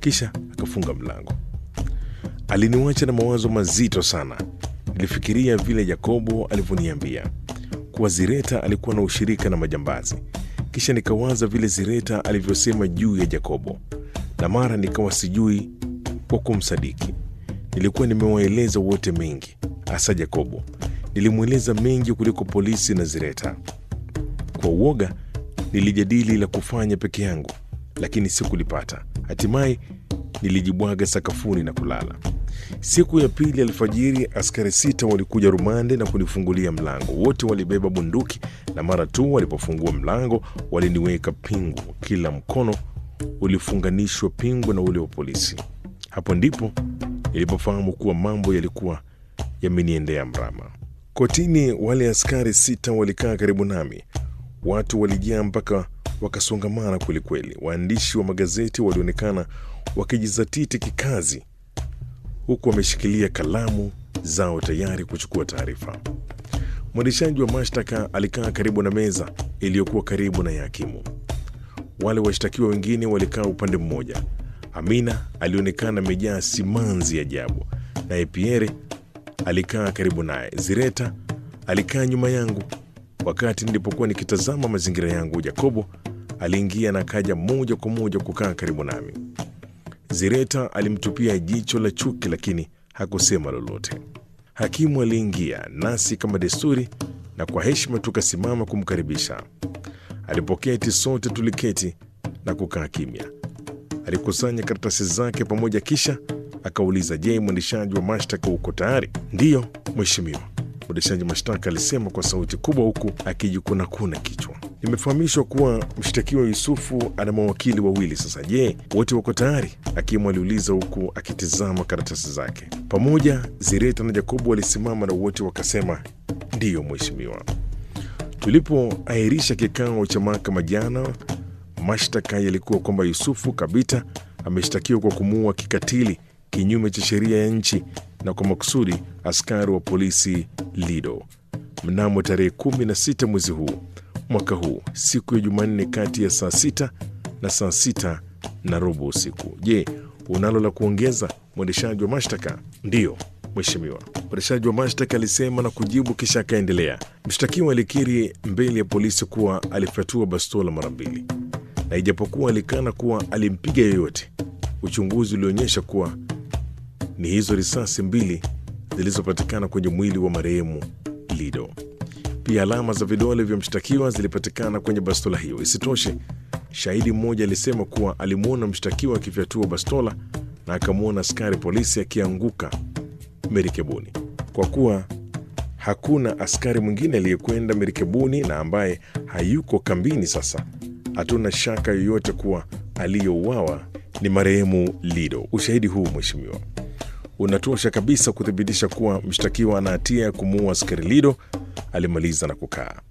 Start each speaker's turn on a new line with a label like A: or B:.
A: kisha akafunga mlango. Aliniwacha na mawazo mazito sana. Nilifikiria vile Yakobo alivyoniambia kuwa Zireta alikuwa na ushirika na majambazi, kisha nikawaza vile Zireta alivyosema juu ya Yakobo, na mara nikawa sijui kwa kumsadiki. Nilikuwa nimewaeleza wote mengi, hasa Yakobo. Nilimweleza mengi kuliko polisi na Zireta. Kwa uoga nilijadili la kufanya peke yangu, lakini sikulipata. Hatimaye nilijibwaga sakafuni na kulala. Siku ya pili alfajiri, askari sita walikuja rumande na kunifungulia mlango. Wote walibeba bunduki, na mara tu walipofungua mlango waliniweka pingu. Kila mkono ulifunganishwa pingu na ule wa polisi. Hapo ndipo nilipofahamu kuwa mambo yalikuwa yameniendea mrama. Kotini, wale askari sita walikaa karibu nami. Watu walijaa mpaka wakasongamana kwelikweli. Waandishi wa magazeti walionekana wakijizatiti kikazi, huku wameshikilia kalamu zao tayari kuchukua taarifa. Mwendeshaji wa mashtaka alikaa karibu na meza iliyokuwa karibu na ya hakimu. Wale washtakiwa wengine walikaa upande mmoja. Amina alionekana amejaa simanzi ajabu, naye Pierre alikaa karibu naye. Zireta alikaa nyuma yangu. Wakati nilipokuwa nikitazama mazingira yangu, Jakobo aliingia na akaja moja kwa moja kukaa karibu nami. Zireta alimtupia jicho la chuki, lakini hakusema lolote. Hakimu aliingia nasi kama desturi, na kwa heshima tukasimama kumkaribisha. Alipoketi, sote tuliketi na kukaa kimya. Alikusanya karatasi zake pamoja, kisha akauliza, je, mwendeshaji wa mashtaka uko tayari? Ndiyo mheshimiwa, mwendeshaji mashtaka alisema kwa sauti kubwa, huku akijikunakuna kichwa. Nimefahamishwa kuwa mshtakiwa Yusufu ana mawakili wawili. Sasa je, wote wako tayari? Hakimu aliuliza huku akitizama karatasi zake. Pamoja Zireta na Jakobo walisimama na wote wakasema ndiyo mheshimiwa. Tulipoahirisha kikao cha mahakama jana, mashtaka yalikuwa kwamba Yusufu Kabita ameshtakiwa kwa kumuua kikatili kinyume cha sheria ya nchi na kwa makusudi askari wa polisi Lido mnamo tarehe 16 mwezi huu mwaka huu siku ya Jumanne kati ya saa sita na saa sita na robo usiku. Je, unalo la kuongeza mwendeshaji wa mashtaka? Ndiyo mheshimiwa, mwendeshaji wa mashtaka alisema na kujibu, kisha akaendelea. Mshtakiwa alikiri mbele ya polisi kuwa alifyatua bastola mara mbili, na ijapokuwa alikana kuwa alimpiga yeyote, uchunguzi ulionyesha kuwa ni hizo risasi mbili zilizopatikana kwenye mwili wa marehemu Lido. Pia alama za vidole vya mshtakiwa zilipatikana kwenye bastola hiyo. Isitoshe, shahidi mmoja alisema kuwa alimwona mshtakiwa akifyatua bastola na akamwona askari polisi akianguka merikebuni. Kwa kuwa hakuna askari mwingine aliyekwenda merikebuni na ambaye hayuko kambini sasa, hatuna shaka yoyote kuwa aliyouawa ni marehemu Lido. Ushahidi huu mheshimiwa, unatosha kabisa kuthibitisha kuwa mshtakiwa ana hatia ya kumuua askari Lido. Alimaliza na kukaa.